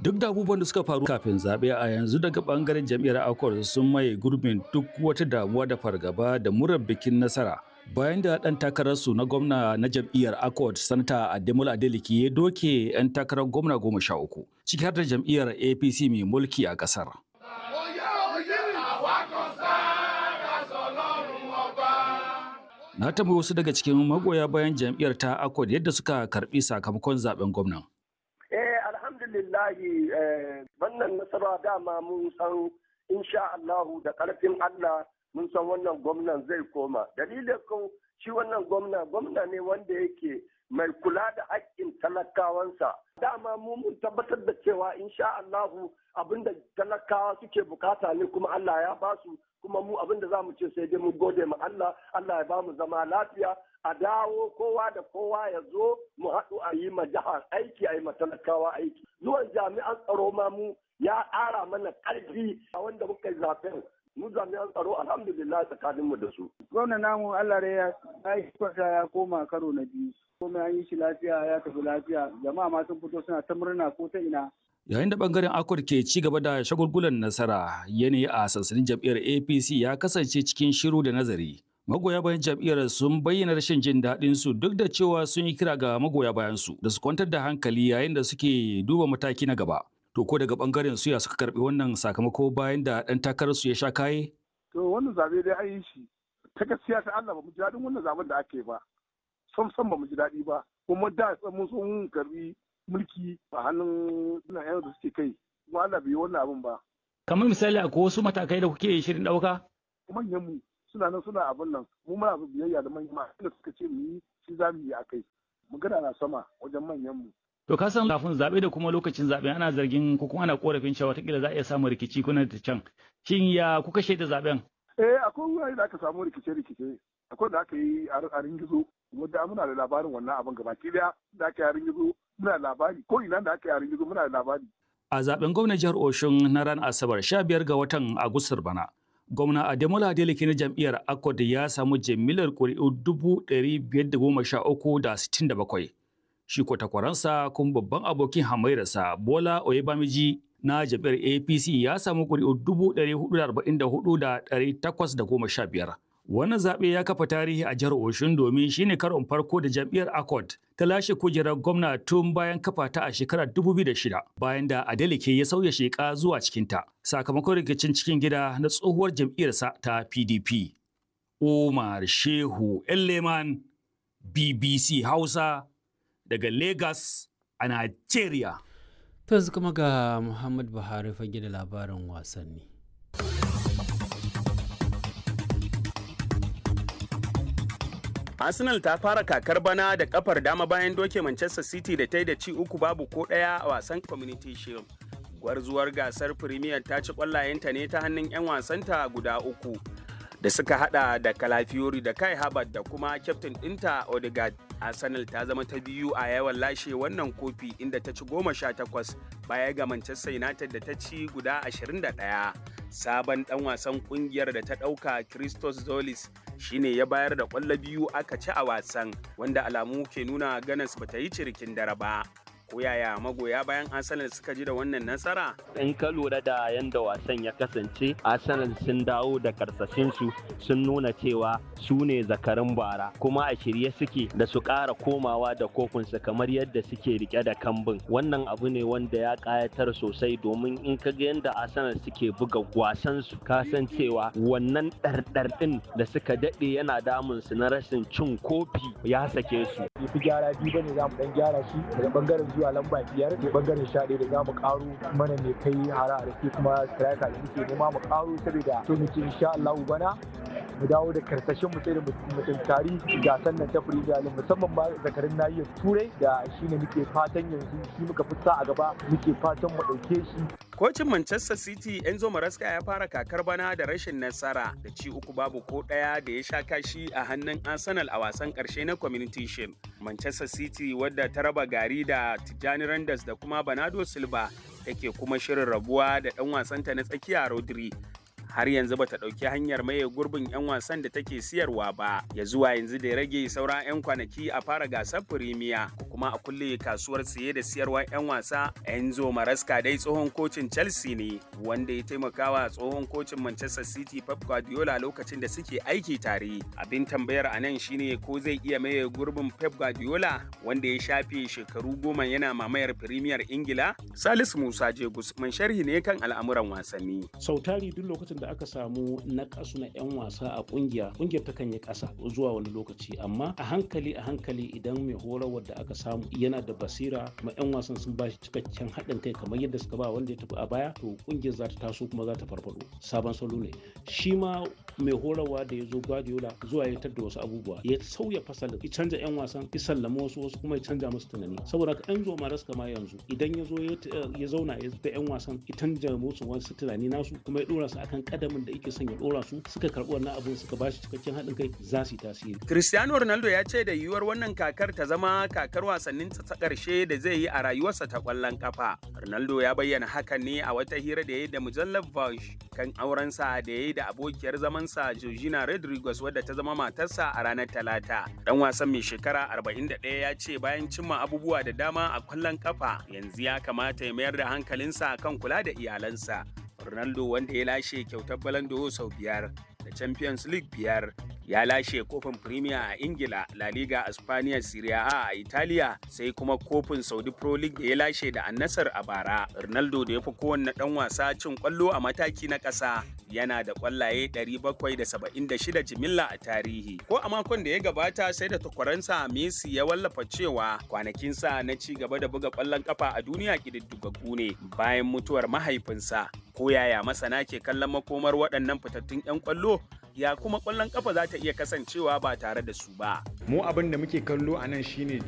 Duk da abubuwan da suka faru kafin zaɓe a yanzu daga ɓangaren jam'iyyar Accord sun maye gurbin duk wata damuwa da fargaba da murar bikin nasara. Bayan da ɗan takararsu na gwamna na jam'iyyar Accord, Sanata Ademola Adeleke ya doke 'yan takarar gwamna goma sha uku, ciki har da jam'iyyar APC mai mulki a ƙasar. Na tambayi wasu daga cikin magoya bayan jam'iyyar ta Accord yadda suka karɓi sakamakon zaben gwamnan. Eh alhamdulillahi wannan nasara dama mun san insha Allahu da ƙarfin Allah mun san wannan gwamnan zai koma. Dalilin kun shi wannan gwamna gwamna ne wanda yake mai kula da haƙƙin talakawansa. Dama mu mun tabbatar da cewa insha Allahu abinda talakawa suke bukata ne kuma Allah ya basu kuma mu abinda za mu ce sai dai mu gode ma Allah Allah ya bamu zama lafiya a dawo kowa da kowa ya zo mu haɗu a yi ma jihar aiki a yi ma talakawa aiki zuwan jami'an tsaro ma mu ya ƙara mana ƙarfi a wanda muka yi zaben mu jami'an tsaro alhamdulillah tsakanin mu da su. Gwamna namu Allah da ya yi kwata ya koma karo na biyu. Komai an yi shi lafiya ya tafi lafiya jama'a ma sun fito suna ta murna ko ta ina. Yayin da bangaren Akwar ke ci gaba da shagulgulan nasara yanayi a sansanin jam'iyyar APC ya kasance cikin shiru da nazari. Magoya bayan jam'iyyar sun bayyana rashin jin daɗin su duk da cewa sun yi kira ga magoya bayan su da su kwantar da hankali yayin da suke duba mataki na gaba. To ko daga bangaren su ya suka karbi wannan sakamako bayan da ɗan takarar su ya sha kaye? To wannan zabe dai an yi shi ta gaskiya ta Allah ba mu ji daɗin wannan zaben da ake ba. Sam sam ba mu ji daɗi ba. Kuma da mun so mun karbi mulki a hannun suna yan da suke kai. Kuma Allah bai yi wannan abin ba. Kamar misali akwai wasu matakai da kuke shirin ɗauka? Manyan mu suna nan suna abin nan mu muna so biyayya da manyan ma da suka ce mu yi shi za mu yi a kai. Magana na sama wajen manyan mu. To ka san kafin zaɓe da kuma lokacin zaɓe ana zargin ko kuma ana korafin cewa watakila za a iya samun rikici kuna da can. Shin ya kuka shaida zaɓen? Eh akwai wurare da aka samu rikice-rikice. Akwai da aka yi a ringizo. Wanda muna da labarin wannan abin gabaki daya da aka yi a ringizo muna da labari ko ina da aka yi a ringizo muna da labari. A zaben gwamnan jihar Oshun na ran Asabar 15 ga watan Agustar bana. Gwamna Ademola Adeleke na jam'iyyar Accord ya samu jimillar ƙuri'u dubu ɗari biyar da goma sha uku da sittin da bakwai. Shi ko takwaransa kuma babban abokin hamairarsa Bola Oyebamiji na jam'iyyar APC ya samu ƙuri'u dubu ɗari hudu da arba'in da hudu da ɗari takwas da goma sha biyar. Wannan zaɓe ya kafa tarihi a jihar Oshun domin shine karon farko da jam'iyyar Accord ta lashe kujerar gwamna tun bayan kafa ta a shekarar 2006 bayan da Adeleke ya sauya sheka zuwa cikinta sakamakon rikicin cikin gida na tsohuwar jam'iyyarsa ta PDP. Umar Shehu Elleman BBC Hausa daga Lagos a Nigeria. To yanzu kuma ga Muhammad Buhari fage da labarin wasanni. Arsenal ta fara kakar bana da kafar dama bayan doke Manchester City da ta yi da ci uku babu ko ɗaya a wasan Community Shield. Gwarzuwar gasar Premier ta ci ƙwallayenta ne ta hannun 'yan wasanta guda uku da suka hada da Calafiori da Kai Havertz da kuma kyaftin ɗinta Odegaard. Arsenal ta zama ta biyu a yawan lashe wannan kofi inda ta ci goma sha takwas baya ga Manchester United da ta ci guda ashirin da ɗaya. Sabon ɗan wasan ƙungiyar da ta ɗauka Christos Zolis shine ya bayar da ƙwallo biyu aka ci a wasan wanda alamu ke nuna ganas bata yi cirikin dare ba. ko yaya magoya bayan Arsenal suka ji da wannan nasara? In ka lura da yadda wasan ya kasance, Arsenal sun dawo da karsashinsu sun nuna cewa su ne zakarin bara kuma a shirye suke da su ƙara komawa da kofinsu kamar yadda suke rike da kambin. Wannan abu ne wanda ya ƙayatar sosai domin in ka ga yadda Arsenal suke buga wasansu ka san cewa wannan ɗarɗar ɗin da suka daɗe yana damun su na rashin cin kofi ya sake su. Fi gyara biyu bane za mu ɗan gyara shi daga ɓangaren zuwa lamba biyar ne bangaren sha da za mu karo mana ne kai hara da ke kuma striker da muke nema mu karo saboda to muke insha Allah bana mu dawo da karsashin mu sai da mutum tari gasan nan ta Premier League musamman ba zakarin nahiyar Turai da shine muke fatan yanzu shi muka fi sa a gaba muke fatan mu dauke shi Kocin Manchester City Enzo Maresca ya fara kakar bana da rashin nasara da ci uku babu ko ɗaya da ya sha kashi a hannun Arsenal a wasan ƙarshe na Community Shield. Manchester City wadda ta raba gari da Tijjani Randers da kuma Bernardo Silva take kuma shirin rabuwa da ɗan wasanta na tsakiya Rodri. har yanzu bata ɗauki hanyar maye gurbin 'yan wasan da take siyarwa ba ya zuwa yanzu da ya rage sauran 'yan kwanaki a fara gasar firimiya ko kuma a kulle kasuwar siye da siyarwar 'yan wasa enzo maraska dai tsohon kocin chelsea ne wanda ya taimakawa tsohon kocin manchester city pep guardiola lokacin da suke aiki tare abin tambayar a nan shine ko zai iya maye gurbin pep guardiola wanda ya shafe shekaru goma yana mamayar firimiyar ingila salisu musa jegus mai sharhi ne kan al'amuran wasanni sautari duk lokacin da aka samu na kasu na 'yan wasa a kungiya kungiyar takan yi kasa zuwa wani lokaci amma a hankali a hankali idan mai horarwar da aka samu yana da basira kuma 'yan wasan sun ba shi cikakken haɗin kai kamar yadda suka ba wanda ya tafi a baya to kungiyar za ta taso kuma za ta farfado sabon salo ne shi ma mai horarwa da ya zo Guardiola zuwa ya da wasu abubuwa ya sauya fasalin ya canza yan wasan ya sallama wasu wasu kuma ya canza musu tunani saboda ka Enzo Maresca ma yanzu idan ya zo ya zauna ya da yan wasan ya canza musu wasu tunani nasu kuma ya dora su akan kadamin da yake son ya dora su suka karbi wannan abun suka bashi cikakken haɗin kai za su yi tasiri Cristiano Ronaldo ya ce da yiwuwar wannan kakar ta zama kakar wasannin ta ƙarshe da zai yi a rayuwarsa ta ƙwallon kafa Ronaldo ya bayyana hakan ne a wata hira da ya yi da mujallar Vogue kan aurensa da ya yi da abokiyar zamansa Georgina Rodriguez wadda ta zama matarsa a ranar Talata. Dan wasan mai shekara 41 ya ce bayan cimma abubuwa da dama a kwallon kafa yanzu ya kamata ya mayar da hankalinsa kan kula da iyalansa. Ronaldo wanda ya lashe kyautar Ballon d'Or sau biyar da Champions League biyar ya lashe kofin Premier a Ingila, La Liga a Spaniya, Serie A a Italiya, sai kuma kofin Saudi Pro League da ya lashe da Annasar a bara. Ronaldo da ya fi kowanne ɗan wasa cin kwallo a mataki na ƙasa yana da kwallaye 776 jimilla a tarihi. Ko a makon da ya gabata sai da takwaransa Messi ya wallafa cewa kwanakinsa na ci gaba da buga kwallon kafa a duniya ƙididdigaggu ne bayan mutuwar mahaifinsa. Ko yaya masana ke kallon makomar waɗannan fitattun 'yan kwallo ya kuma kwallon kafa za ta iya kasancewa ba tare da su ba. Mu abin da muke kallo a nan shine